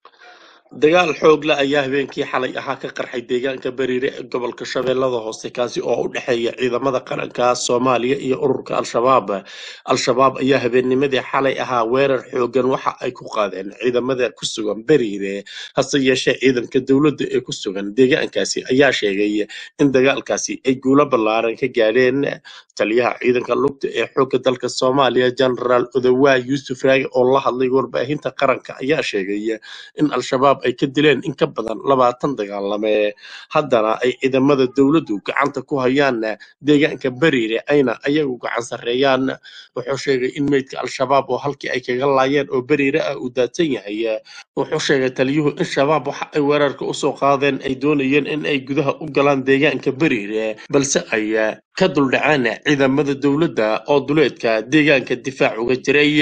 dagaal xoog leh ayaa habeenkii xalay ahaa ka qarxay deegaanka bariire ee gobolka shabeellada hoose kaasi oo u dhexeeya ciidamada qaranka soomaaliya iyo ururka al-shabaab al-shabaab ayaa habeennimadii xalay ahaa weerar xoogan waxa ay ku qaadeen ciidamada ku sugan bariire hase yeeshee ciidanka dowladda ee ku sugan deegaankaasi ayaa sheegay in dagaalkaasi ay guulo ballaaran ka gaadheen taliyaha ciidanka lugta ee xoogga dalka soomaaliya genaraal odowaa yuusuf raage oo la hadlay warbaahinta qaranka ayaa sheegay in al-shabaab ay ka dileen in ka badan labaatan dagaalame haddana ay ciidamada dowladdu gacanta ku hayaan deegaanka bariire ayna ayagu gacan sarreeyaan wuxuu sheegay in meydka al-shabaab oo halkii ay kaga laayeen oo bariire ah uu daadsan yahay wuxuu sheegay taliyuhu in shabaab waxa ay weerarka usoo qaadeen ay doonayeen in ay gudaha u galaan deegaanka bariire balse ay ka duldhaceen ciidamada dowladda oo duleedka deegaanka difaac uga jiray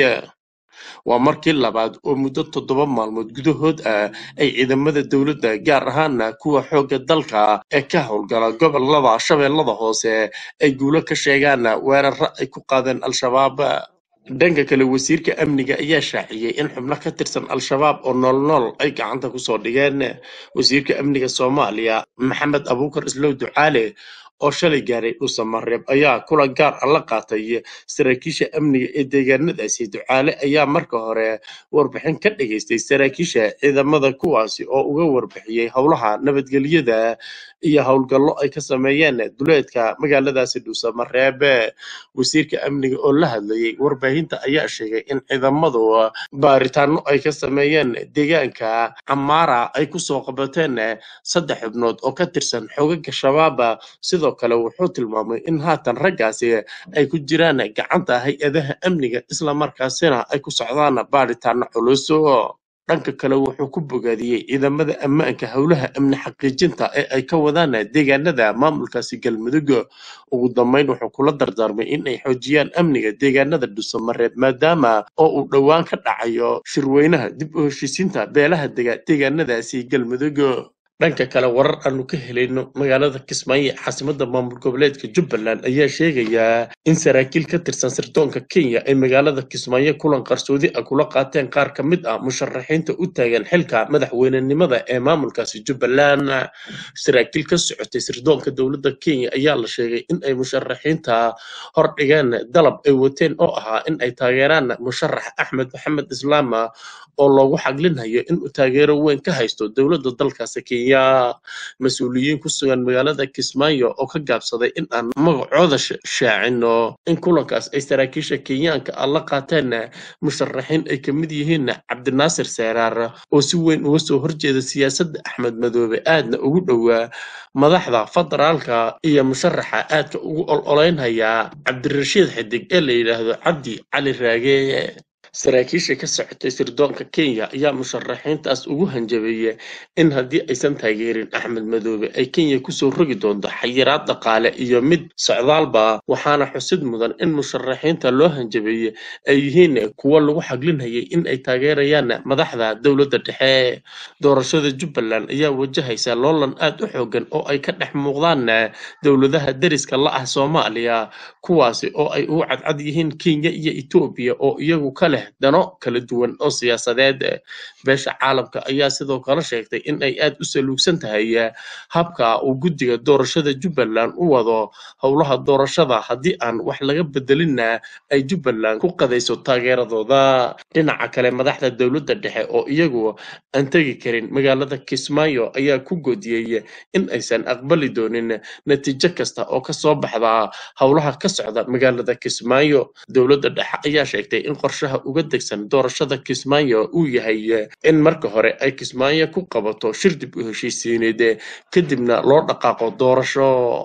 waa markii labaad oo muddo toddoba maalmood gudahood ah ay ciidamada dowladda gaar ahaana kuwa xoogga dalka ee ka howlgala gobolada shabeellada hoose ay guulo ka sheegaan weeraro ay ku qaadeen al-shabaab dhanka kale wasiirka amniga ayaa shaaciyey in xubno ka tirsan al-shabaab oo noolnool ay gacanta kusoo dhigeen wasiirka amniga soomaaliya maxamed abuukar islow ducaale oo shalay gaaray dhuusamareeb ayaa kulan gaar ah la qaatay saraakiisha amniga ee deegaanadaasi ducaale ayaa marka hore warbixin ka dhageystay saraakiisha ciidamada kuwaasi oo uga warbixiyey howlaha nabadgelyada iyo howlgallo ay ka sameeyeen duleedka magaaladaasi dhuusamareeb wasiirka amniga oo la hadlayay warbaahinta ayaa sheegay in ciidamadu baaritaano ay ka sameeyeen deegaanka camaara ay kusoo qabateen saddex xubnood oo ka tirsan xogaga shabaaba sidoo kale wuxuu tilmaamay in haatan raggaasi ay ku jiraan gacanta hay-adaha amniga islamarkaasina ay ku socdaan baaritaano culus dhanka kale wuxuu ku bogaadiyey ciidamada ammaanka howlaha amni xaqiijinta ee ay ka wadaan deegaanada maamulkaasi galmudug ugu dambeyn wuxuu kula dardaarmay in ay xoojiyaan amniga deegaanada dhuusamareeb maadaama oo uu dhowaan ka dhacayo shirweynaha dib u heshiisiinta beelaha dega deegaanadaasi galmudug dhanka kale warar aanu ka helayno magaalada kismaayo caasimada maamul goboleedka jubbaland ayaa sheegayaa in saraakiil ka tirsan sirdoonka kenya ay magaalada kismaayo kulan qarsoodi ah kula qaateen qaar ka mid ah musharaxiinta u taagan xilka madaxweynenimada ee maamulkaasi jubbaland saraakiil ka socotay sirdoonka dowladda kenya ayaa la sheegay in ay musharaxiinta hordhigeen dalab ay wateen oo ahaa in ay taageeraan musharax axmed maxamed islaama oo loogu xaglinhayo inuu taageero weyn ka haysto dowladda dalkaasi kenya mas-uuliyiin ku sugan magaalada kismaayo oo ka gaabsaday in aan magacooda shaacino in kulankaas ay saraakiisha kenyaanka ah la qaateen musharaxiin ay ka mid yihiin cabdinaasir seeraar oo si weyn uga soo horjeeda siyaasadda axmed madoobe aadna ugu dhowaa madaxda federaalka iyo musharaxa aadka ugu ololeynhaya cabdirashiid xidig ee la yidhaahdo cabdi cali raage saraakiisha ka socotay sirdoonka kenya ayaa musharaxiintaas ugu hanjabeeyey in haddii aysan taageerin axmed madoobe ay kenya kusoo rogi doonto xayiraad dhaqaale iyo mid socdaalba waxaana xusid mudan in musharaxiinta loo hanjabeeyey ay yihiin kuwo lagu xaglinhayay in ay taageerayaan madaxda dowladda dhexe doorashada jubbaland ayaa wajahaysa loolan aad u xoogan oo ay ka dhex muuqdaan dowladaha deriska la ah soomaaliya kuwaasi oo ay ugu cadcad yihiin kenya iyo etoobiya oo iyagu ka leh dano kala duwan oo siyaasadeed beesha caalamka ayaa sidoo kale sheegtay in ay aad u saluugsan tahay habka uu guddiga doorashada jubbaland u wado howlaha doorashada haddii aan wax laga bedelinna ay jubbaland ku qadayso taageeradooda dhinaca kale madaxda dowladda dhexe oo iyagu aan tegi karin magaalada kismaayo ayaa ku godiyey in aysan aqbali doonin natiijo kasta oo ka soo baxda howlaha ka socda magaalada kismaayo dowladda dhexe ayaa sheegtay in qorshaha uga degsan doorashada kismaayo uu yahay in marka hore ay kismaayo ku qabato shir dib u heshiisiineed kadibna loo dhaqaaqo doorasho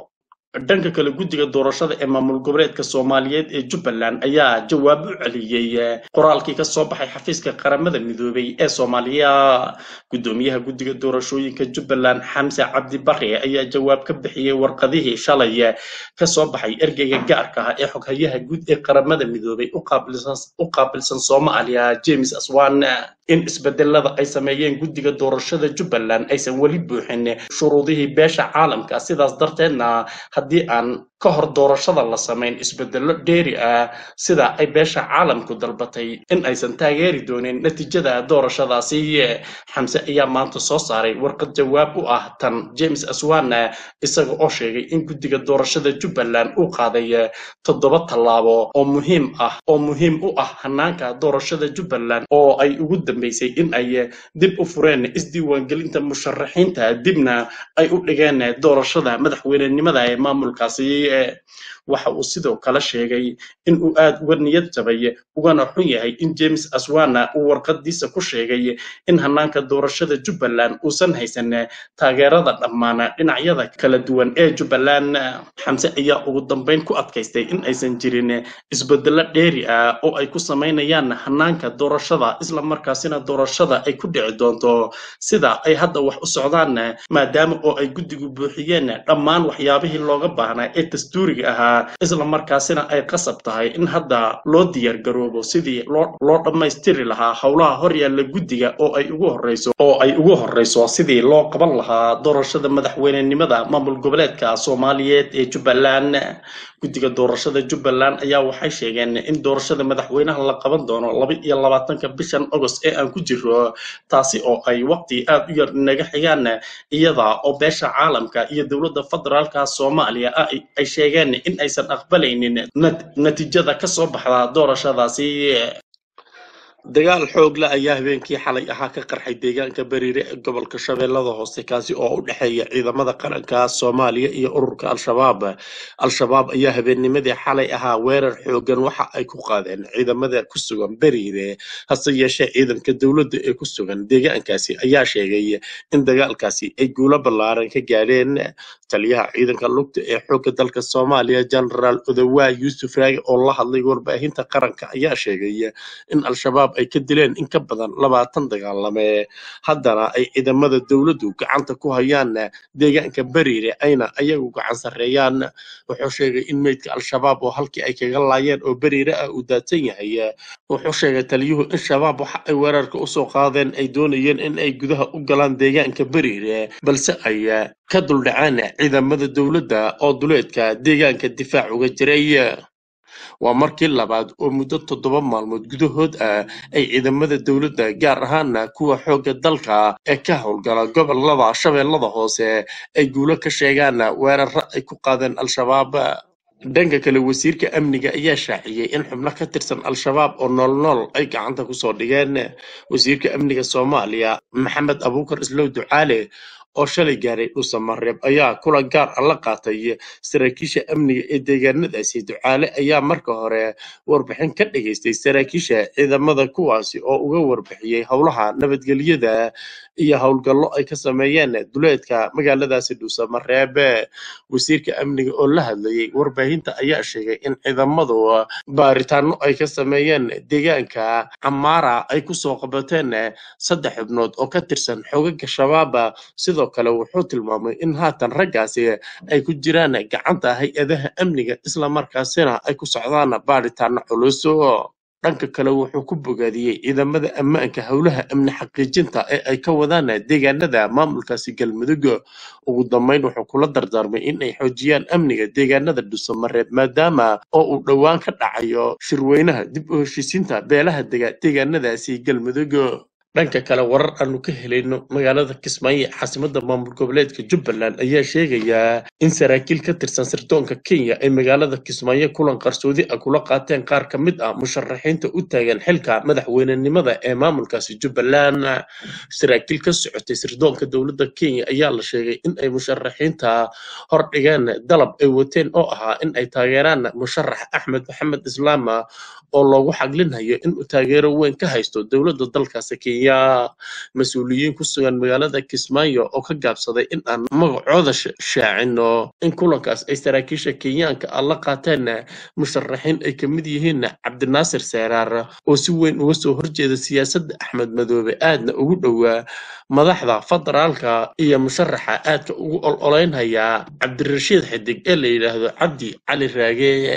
dhanka kale guddiga doorashada ee maamul goboleedka soomaaliyeed ee jubbaland ayaa jawaab u celiyey qoraalkii ka soo baxay xafiiska qaramada midoobay ee soomaaliya guddoomiyaha guddiga doorashooyinka jubbaland xamse cabdi bare ayaa jawaab ka bixiyey warqadihii shalay ka soo baxay ergeyga gaarka ah ee xoghayaha guud ee qaramada midoobay u qaabilsan soomaaliya james aswan in isbedelada ay sameeyeen guddiga doorashada jubbaland aysan weli buuxin shuruudihii beesha caalamka sidaas darteedna haddii aan ka hor doorashada la samayn isbedello dheeri ah sida ay beesha caalamku dalbatay in aysan taageeri doonin natiijada doorashadaasi xamse ayaa maanta soo saaray warqad jawaab u ah tan james aswana isaga oo sheegay in guddiga doorashada jubbaland uu qaaday toddoba tallaabo oo muhiim ah oo muhiim u ah hanaanka doorashada jubbaland oo ay ugu dambeysay in ay dib u fureen isdiiwaangelinta musharaxiinta dibna ay u dhigeen doorashada madaxweynenimada ee maamulkaasi waxa uu sidoo kale sheegay in uu aad uga niyad jabay ugana xun yahay in james aswana uu warqadiisa ku sheegay in hanaanka doorashada jubbaland uusan haysan taageerada dhammaan dhinacyada kala duwan ee jubbaland xamse ayaa ugu dambeyn ku adkaystay in aysan jirin isbedello dheeri ah oo ay ku samaynayaan hanaanka doorashada isla markaasina doorashada ay ku dhici doonto sida ay hadda wax u socdaan maadaama oo ay guddigu buuxiyeen dhammaan waxyaabihii looga baahnaa ee dastuuriga ahaa isla markaasina ay qasab tahay in hadda loo diyaar garoobo sidii loo loo dhammaystiri lahaa howlaha horyaalla guddiga oo ay ugu horeyso oo ay ugu horeyso sidii loo qaban lahaa doorashada madaxweynenimada maamul goboleedka soomaaliyeed ee jubbaland guddiga doorashada jubbaland ayaa waxay sheegeen in doorashada madaxweynaha la qaban doono laba iyo labaatanka bishan agost ee aan ku jiro taasi oo ay waqti aad u yar naga xigaan iyada oo beesha caalamka iyo dowladda federaalka soomaaliya ay sheegeen in aysan aqbalaynin natiijada ka soo baxda doorashadaasi dagaal xoog la ayaa habeenkii xalay ahaa ka qarxay deegaanka bariire ee gobolka shabeellada hoose kaasi oo u dhexeeya ciidamada qaranka soomaaliya iyo ururka al-shabaab al-shabaab ayaa habeennimadii xalay ahaa weerar xoogan waxa ay ku qaadeen ciidamada ku sugan bariire hase yeeshee ciidanka dowladda ee ku sugan deegaankaasi ayaa sheegay in dagaalkaasi ay guulo ballaaran ka gaadheen taliyaha ciidanka lugta ee xoogga dalka soomaaliya genaraal odawaa yuusuf raage oo la hadlay warbaahinta qaranka ayaa sheegay in al-shabaab ay ka dileen in ka badan labaatan dagaalame haddana ay ciidamada dowladdu gacanta ku hayaan deegaanka bariire ayna ayagu gacan sarreeyaan wuxuu sheegay in meydka al-shabaab oo halkii ay kaga laayeen oo bariire ah uu daadsan yahay wuxuu sheegay taliyuhu in shabaab waxa ay weerarka usoo qaadeen ay doonayeen in ay gudaha u galaan deegaanka bariire balse ay ka duldhaceen ciidamada dowladda oo duleedka deegaanka difaac uga jiray waa markii labaad oo muddo toddoba maalmood gudahood ah ay ciidamada dowladda gaar ahaana kuwa xoogga dalka ee ka howlgala gobolada shabeellada hoose ay guulo ka sheegaan weeraro ay ku qaadeen al-shabaab dhanka kale wasiirka amniga ayaa shaaciyey in xubno ka tirsan al-shabaab oo noolnool ay gacanta kusoo dhigeen wasiirka amniga soomaaliya maxamed abuukar islow ducaale oo shalay gaaray dhuusamareeb ayaa kulan gaar ah la qaatay saraakiisha amniga ee deegaanadaasi ducaale ayaa marka hore warbixin ka dhageystay saraakiisha ciidamada kuwaasi oo uga warbixiyey howlaha nabadgelyada iyo howlgallo ay ka sameeyeen duleedka magaaladaasi dhuusamareeb wasiirka amniga oo la hadlayay warbaahinta ayaa sheegay in ciidamadu baaritaano ay ka sameeyeen deegaanka camaara ay kusoo qabateen saddex xubnood oo ka tirsan xogaga shabaaba sidoo kale wuxuu tilmaamay in haatan raggaasi ay ku jiraan gacanta hay-adaha amniga islamarkaasina ay ku socdaan baaritaano culus dhanka kale wuxuu ku bogaadiyey ciidamada ammaanka howlaha amni xaqiijinta ee ay ka wadaan deegaanada maamulkaasi galmudug ugu dambeyn wuxuu kula dardaarmay in ay xoojiyaan amniga deegaanada dhuusamareeb maadaama oo uu dhowaan ka dhacayo shirweynaha dib u heshiisiinta beelaha dega deegaanadaasi galmudug dhanka kale warar aanu ka helayno magaalada kismaayo caasimada maamul goboleedka jubbaland ayaa sheegayaa in saraakiil ka tirsan sirdoonka kenya ay magaalada kismaayo kulan qarsoodi ah kula qaateen qaar ka mid ah musharaxiinta u taagan xilka madaxweynenimada ee maamulkaasi jubbaland saraakiil ka socotay sirdoonka dowladda kenya ayaa la sheegay in ay musharaxiinta hordhigeen dalab ay wateen oo ahaa in ay taageeraan musharax axmed maxamed islaama oo loogu xaglinhayo inuu taageero weyn ka haysto dowladda dalkaasi kenya mas-uuliyiin ku sugan magaalada kismaayo oo ka gaabsaday in aan magacooda shaacino in kulankaas ay saraakiisha kenyaanka ah la qaateen musharaxiin ay ka mid yihiin cabdinaasir seeraar oo si weyn uga soo horjeeda siyaasadda axmed madoobe aadna ugu dhowaa madaxda federaalka iyo musharaxa aadka ugu ololeynhaya cabdirashiid xidig ee la yidhaahdo cabdi cali raage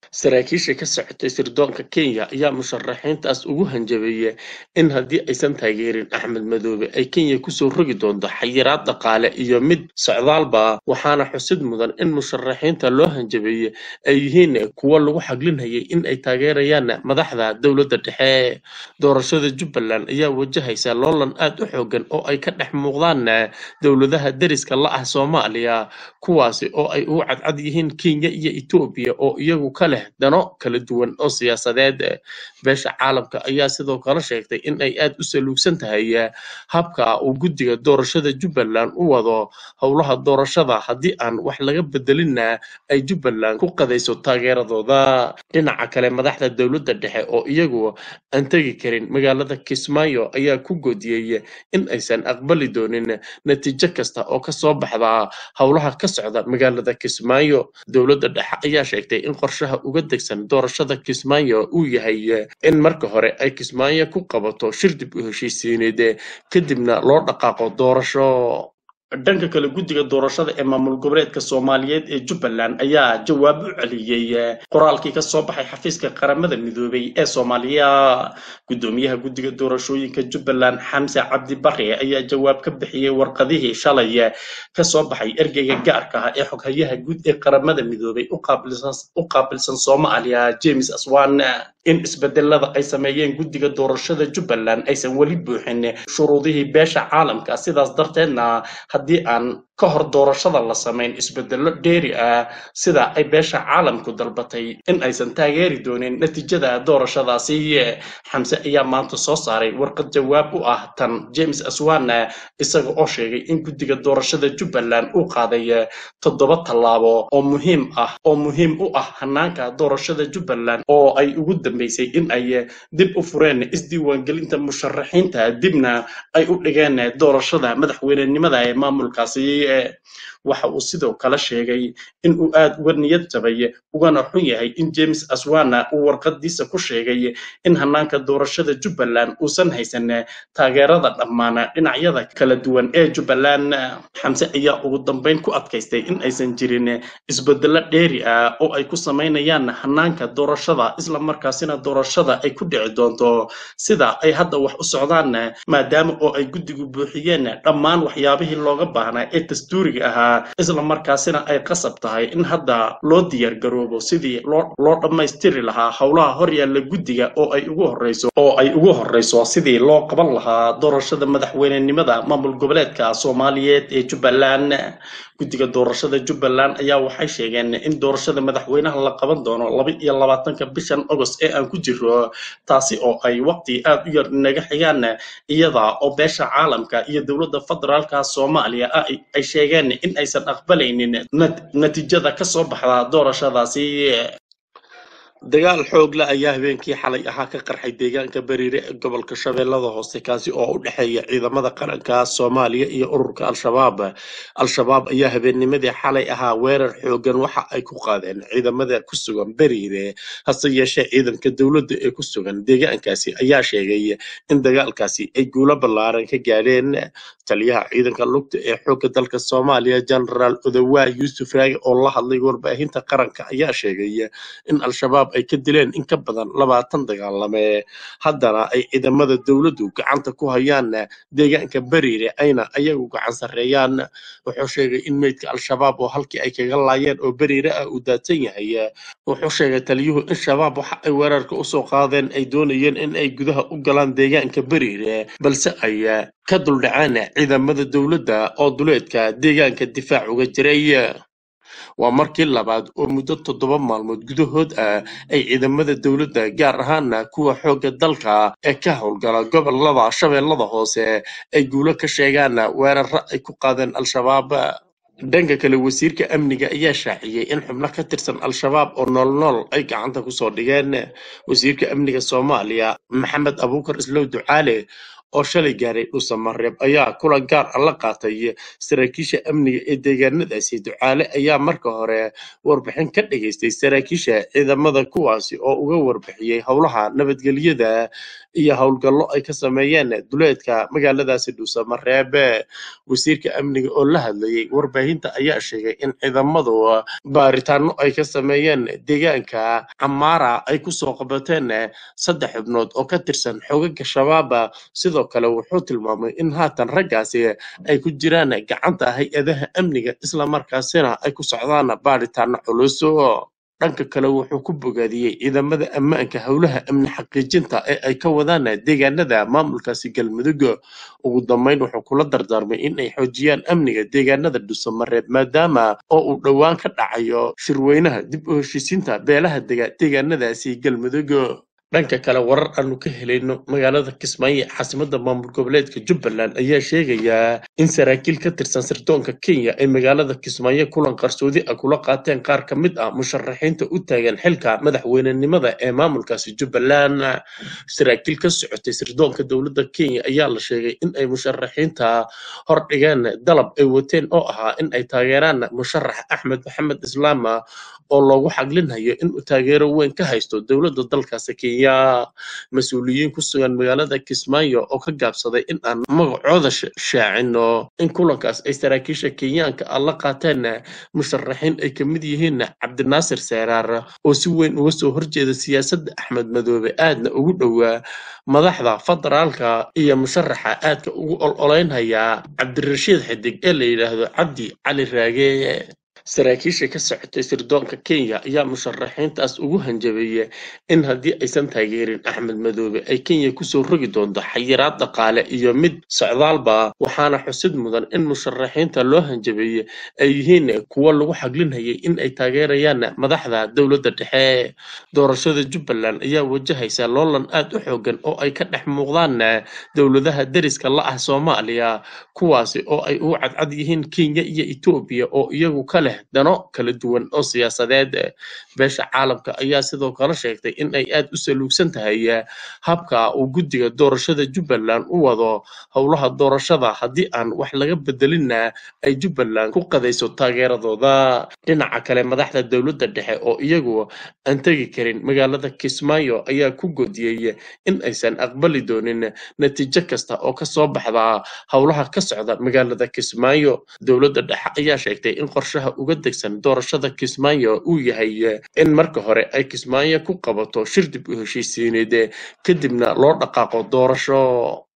saraakiisha ka socotay sirdoonka kenya ayaa musharaxiintaas ugu hanjabeeyey in haddii aysan taageerin axmed madoobe ay kenya kusoo rogi doonto xayiraad dhaqaale iyo mid socdaalba waxaana xusid mudan in musharaxiinta loo hanjabeeyey ay yihiin kuwo lagu xaglinhayay in ay taageerayaan madaxda dowladda dhexe doorashada jubbaland ayaa wajahaysa loolan aad u xoogan oo ay ka dhex muuqdaan dowladaha deriska la ah soomaaliya kuwaasi oo ay ugu cadcad yihiin kenya iyo etoobiya oo iyagu ka leh dano kala duwan oo siyaasadeed beesha caalamka ayaa sidoo kale sheegtay in ay aad u saluugsan tahay habka uu guddiga doorashada jubbaland u wado howlaha doorashada haddii aan wax laga bedelinna ay jubbaland ku qadayso taageeradooda dhinaca kale madaxda dowladda dhexe oo iyagu aan tegi karin magaalada kismaayo ayaa ku godiyey in aysan aqbali doonin natiijo kasta oo ka soo baxda howlaha ka socda magaalada kismaayo dowladda dhexe ayaa sheegtay in qorshaha uga degsan doorashada kismaayo uu yahay in marka hore ay kismaayo ku qabato shir dib u heshiisiineed kadibna loo dhaqaaqo doorasho dhanka kale guddiga doorashada ee maamul goboleedka soomaaliyeed ee jubbaland ayaa jawaab u celiyey qoraalkii ka soo baxay xafiiska qaramada midoobay ee soomaaliya guddoomiyaha guddiga doorashooyinka jubbaland xamse cabdi bare ayaa jawaab ka bixiyey warqadihii shalay ka soo baxay ergeyga gaarka ah ee xoghayaha guud ee qaramada midoobay u qaabilsan soomaaliya james aswan in isbedelada ay sameeyeen guddiga doorashada jubbaland aysan weli buuxin shuruudihii beesha caalamka sidaas darteedna haddii aan ka hor doorashada la samayn isbedelo dheeri ah sida ay beesha caalamku dalbatay in aysan taageeri doonin natiijada doorashadaasi xamse ayaa maanta soo saaray warqad jawaab u ah tan james aswana isaga oo sheegay in guddiga doorashada jubbaland uu qaaday toddoba tallaabo oo muhiim ah oo muhiim u ah hanaanka doorashada jubbaland oo ay ugu dambeysay in ay dib u fureen isdiiwaangelinta musharaxiinta dibna ay u dhigeen doorashada madaxweynenimada ee maamulkaasi waxa uu sidoo kale sheegay in uu aad uga niyad jabay ugana xun yahay in james aswana uu warqadiisa ku sheegay in hanaanka doorashada jubbaland uusan haysan taageerada dhammaan dhinacyada kala duwan ee jubbaland xamse ayaa ugu dambeyn ku adkaystay in aysan jirin isbedelo dheeri ah oo ay ku samaynayaan hanaanka doorashada isla markaasina doorashada ay ku dhici doonto sida ay hadda wax u socdaan maadaama oo ay guddigu buuxiyeen dhammaan waxyaabihii looga baahnaa ee dastuuriga ahaa isla markaasina ay qasab tahay in hadda loo diyaar garoobo sidii loo loo dhammaystiri lahaa howlaha hor yaalla guddiga oo ay ugu horreyso oo ay ugu horreyso sidii loo qaban lahaa doorashada madaxweynenimada maamul goboleedka soomaaliyeed ee jubbaland guddiga doorashada jubbaland ayaa waxay sheegeen in doorashada madaxweynaha la qaban doono laba iyo labaatanka bishan agost ee aan ku jiro taasi oo ay waqti aad u yar naga xigaan iyada oo beesha caalamka iyo dowladda federaalka soomaaliya ah ay sheegeen in aysan aqbalaynin natiijada ka soo baxda doorashadaasi dagaal xoog la ayaa habeenkii xalay ahaa ka qarxay deegaanka bariire ee gobolka shabeellada hoose kaasi oo u dhexeeya ciidamada qaranka soomaaliya iyo ururka al-shabaab al-shabaab ayaa habeennimadii xalay ahaa weerar xoogan waxa ay ku qaadeen ciidamada ku sugan bariire hase yeeshee ciidanka dowladda ee ku sugan deegaankaasi ayaa sheegay in dagaalkaasi ay guulo ballaaran ka gaadheen taliyaha ciidanka lugta ee xoogga dalka soomaaliya genaraal odawaa yuusuf raage oo la hadlay warbaahinta qaranka ayaa sheegay in al-shabaab ay ka dileen in ka badan labaatan dagaalame haddana ay ciidamada dowladdu gacanta ku hayaan deegaanka bariire ayna ayagu gacan sarreeyaan wuxuu sheegay in meydka al-shabaab oo halkii ay kaga laayeen oo bariire ah uu daadsan yahay wuxuu sheegay taliyuhu in shabaab waxa ay weerarka usoo qaadeen ay doonayeen in ay gudaha u galaan deegaanka bariire balse ay ka duldhaceen ciidamada dowladda oo duleedka deegaanka difaac uga jiray waa markii labaad oo muddo toddoba maalmood gudahood ah ay ciidamada dowladda gaar ahaana kuwa xoogga dalka ee ka howlgala gobolada shabeellada hoose ay guulo ka sheegaan weeraro ay ku qaadeen al-shabaab dhanka kale wasiirka amniga ayaa shaaciyey in xubno ka tirsan al-shabaab oo noolnool ay gacanta kusoo dhigeen wasiirka amniga soomaaliya maxamed abuukar islow ducaale oo shalay gaaray dhuusamareeb ayaa kulan gaar ah la qaatay saraakiisha amniga ee deegaanadaasi ducaale ayaa marka hore warbixin ka dhageystay saraakiisha ciidamada kuwaasi oo uga warbixiyey howlaha nabadgelyada iyo howlgallo ay ka sameeyeen duleedka magaaladaasi dhuusamareeb wasiirka amniga oo la hadlayay warbaahinta ayaa sheegay in ciidamadu baaritaano ay ka sameeyeen deegaanka camaara ay kusoo qabateen saddex xubnood oo ka tirsan xogaga shabaab sidoo kale wuxuu tilmaamay in haatan raggaasi ay ku jiraan gacanta hay-adaha amniga islamarkaasina ay ku socdaan baaritaano culus dhanka kale wuxuu ku bogaadiyey ciidamada ammaanka howlaha amni xaqiijinta ee ay ka wadaan deegaanada maamulkaasi galmudug ugu dambeyn wuxuu kula dardaarmay in ay xoojiyaan amniga deegaanada dhuusamareeb maadaama oo uu dhowaan ka dhacayo shirweynaha dib u heshiisiinta beelaha dega deegaanadaasi galmudug dhanka kale warar aanu ka helayno magaalada kismaayo ee caasimada maamul goboleedka jubbaland ayaa sheegayaa in saraakiil ka tirsan sirdoonka kenya ay magaalada kismaayo kulan qarsoodi ah kula qaateen qaar ka mid ah musharaxiinta u taagan xilka madaxweynenimada ee maamulkaasi jubbaland saraakiil ka socotay sirdoonka dowladda kenya ayaa la sheegay in ay musharaxiinta hordhigeen dalab ay wateen oo ahaa in ay taageeraan musharax axmed maxamed islaama oo loogu xaglinhayo inuu taageero weyn ka haysto dowladda dalkaasi kenya mas-uuliyiin ku sugan magaalada kismaayo oo ka gaabsaday in aan magacooda shaacino in kulankaas ay saraakiisha kenyaanka ah la qaateen musharaxiin ay ka mid yihiin cabdinaasir seeraar oo si weyn uga soo horjeeda siyaasadda axmed madoobe aadna ugu dhowaa madaxda federaalka iyo musharaxa aadka ugu ololeynhaya cabdirashiid xidig ee la yidhaahdo cabdi cali raage saraakiisha ka socotay sirdoonka kenya ayaa musharaxiintaas ugu hanjabeeyey in haddii aysan taageerin axmed madoobe ay kenya kusoo rogi doonto xayiraad dhaqaale iyo mid socdaalba waxaana xusid mudan in musharaxiinta loo hanjabeeyey ay yihiin kuwo lagu xaglinhayay in ay taageerayaan madaxda dowladda dhexe doorashada jubbaland ayaa wajahaysa loolan aad u xoogan oo ay ka dhex muuqdaan dowladaha deriska la ah soomaaliya kuwaasi oo ay ugu cadcad yihiin kenya iyo etoobiya oo iyagu ka leh dano kala duwan oo siyaasadeed beesha caalamka ayaa sidoo kale sheegtay in ay aad u saluugsan tahay habka uu guddiga doorashada jubbaland u wado howlaha doorashada haddii aan wax laga bedelinna ay jubbaland ku qadayso taageeradooda dhinaca kale madaxda dowladda dhexe oo iyagu aan tegi karin magaalada kismaayo ayaa ku godiyey in aysan aqbali doonin natiijo kasta oo kasoo baxda howlaha ka socda magaalada kismaayo dowladda dhexe ayaa sheegtay in qorshaha uga degsan doorashada kismaayo uu yahay in marka hore ay kismaayo ku qabato shir dib u heshiisiineed kadibna loo dhaqaaqo doorasho